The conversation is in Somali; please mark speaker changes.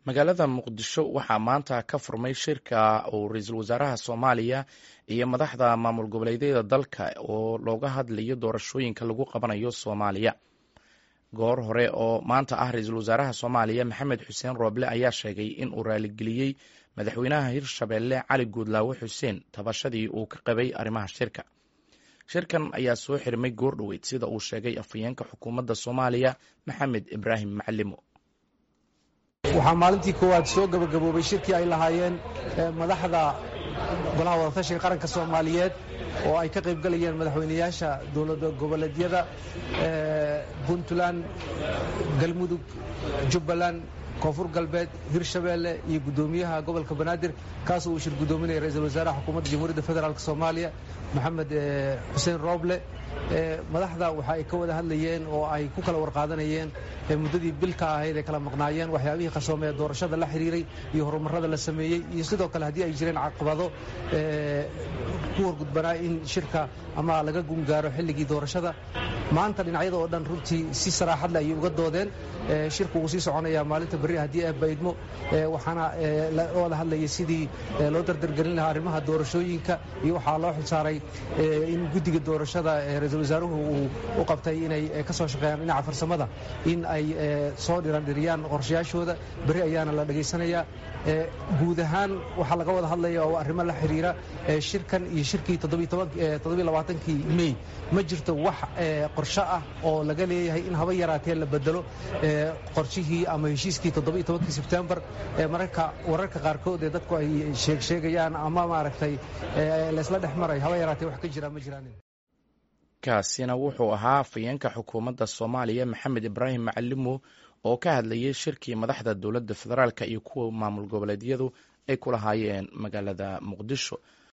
Speaker 1: magaalada muqdisho waxaa maanta ka furmay shirka uu ra-iisul wasaaraha soomaaliya iyo madaxda maamul goboleedyada dalka oo looga hadlayo doorashooyinka lagu qabanayo soomaaliya goor hore oo maanta ah ra-iisul wasaaraha soomaaliya maxamed xuseen rooble ayaa sheegay in uu raaligeliyey madaxweynaha hirshabeelle cali guudlaawe xuseen tabashadii uu ka qabay arrimaha shirka shirkan ayaa soo xirmay goor dhoweyd sida uu sheegay afhayeenka xukuumadda soomaaliya maxamed ibraahim macalimo
Speaker 2: waxaa maalintii koowaad soo gabagaboobay shirkii ay lahaayeen madaxda golaha wadatashiga qaranka soomaaliyeed oo ay ka qayb galayeen madaxweynayaasha dowlada goboleedyada puntland galmudug jubbaland koonfur galbeed hirshabeelle iyo guddoomiyaha gobolka banaadir kaasoo uu shir guddoominaya ra-iisul wasaaraha xukuumadda jamhuuriyadda federaalk soomaaliya maxamed xuseen rooble madaxda waxa ay ka wada hadlayeen oo ay ku kala warqaadanayeen muddadii bilka ahayd ay kala maqnaayeen waxyaabihii qarsoome ee doorashada la xiriiray iyo horumarada la sameeyey iyo sidoo kale haddii ay jireen caqabado ku horgudbanaa in shirka ama laga gungaaro xilligii doorashada maanta dhinacyada oo dhan runtii si saraaxad leh ayay uga doodeen shirku wuu sii soconayaa maalinta berri haddii ay baydmo waxaana la wada hadlayay sidii loo dardargelin lahaa arrimaha doorashooyinka iyo waxaa loo xilsaaray in guddiga doorashada ra-iisul wasaaruhu uu u qabtay inay ka soo shaqeeyaan dhinaca farsamada in ay soo dhirandhiriyaan qorshayaashooda berri ayaana la dhegaysanayaa guud ahaan waxaa laga wada hadlaya oo arrimo la xiriira shirkan iyo shirkii toddobaaatankii mey ma jirto wax qorsho ah oo laga leeyahay in haba yaraatee la bedelo qorshihii ama heshiiskii toddobaiyotobankii sebtembar mararka wararka qaarkood ee dadku ay sheegsheegayaan ama maaragtay laysla dhex maray haba yaraatee wax ka jira ma jiraan
Speaker 1: kaasina wuxuu ahaa afhayeenka xukuumadda soomaaliya maxamed ibraahim macalimo oo ka hadlayay shirkii madaxda dowladda federaalk iyo kuwa maamul goboleedyadu ay ku lahaayeen magaalada muqdisho